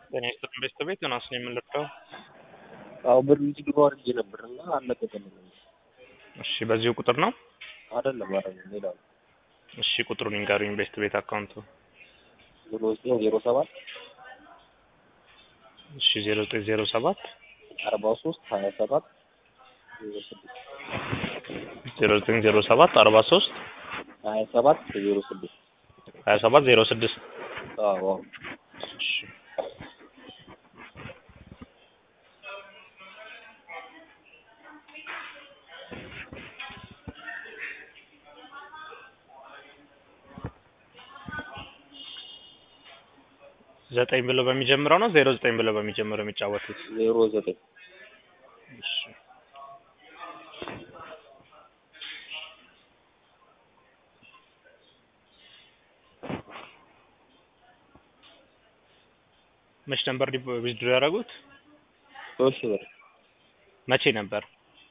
ጤና ይስጥልኝ ቤተሰቤት ዮናስ ነው የምንልከው። አዎ ብር ዊዝድሮ አድርጌ ነበር እና አልለቀቀልኝም። እሺ በዚሁ ቁጥር ነው? አይደለም አይደለም ሌላ ነው። እሺ ቁጥሩን ይንገሩኝ። ቤስት ቤት አካውንቱ ዜሮ ዘጠኝ ዜሮ ሰባት እሺ ዜሮ ዘጠኝ ዜሮ ሰባት አርባ ሶስት ሀያ ሰባት ዜሮ ስድስት ዜሮ ዘጠኝ ዜሮ ሰባት አርባ ሶስት ሀያ ሰባት ዜሮ ስድስት ሀያ ሰባት ዜሮ ስድስት አዎ አዎ እሺ ዘጠኝ ብሎ በሚጀምረው ነው ዜሮ ዘጠኝ ብሎ በሚጀምረው የሚጫወቱት? ዜሮ ዘጠኝ እሺ መች ነበር ዊዝድሮ ያደረጉት? ሶስት ሺህ ብር መቼ ነበር?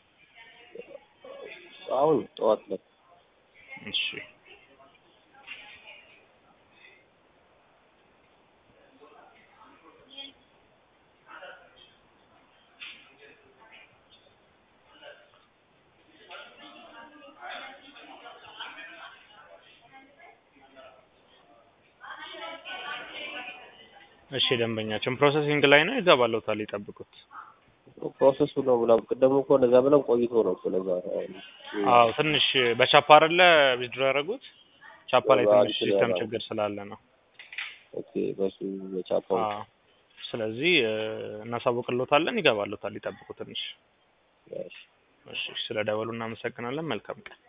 አሁን ጠዋት ላይ እሺ እሺ ደንበኛችን ፕሮሰሲንግ ላይ ነው ይገባለታል፣ ይጠብቁት። ፕሮሰሱ ነው ምናምን ቅድም እኮ እንደዛ ብለን ቆይቶ ነው እኮ ለዛ አዎ ትንሽ በቻፓ አይደለ ዊዝድሮ ያደረጉት? ቻፓ ላይ አዎ፣ ትንሽ እንትን ሲስተም ያደረጉት። ችግር ስላለ ነው። ኦኬ በሱ በቻፓው አዎ ስለዚህ እ፣ እናሳውቅሎታለን፣ ይገባለታል፣ ይጠብቁ ትንሽ። እሺ እሺ ስለ ደወሉ እናመሰግናለን። መልካም ቀን።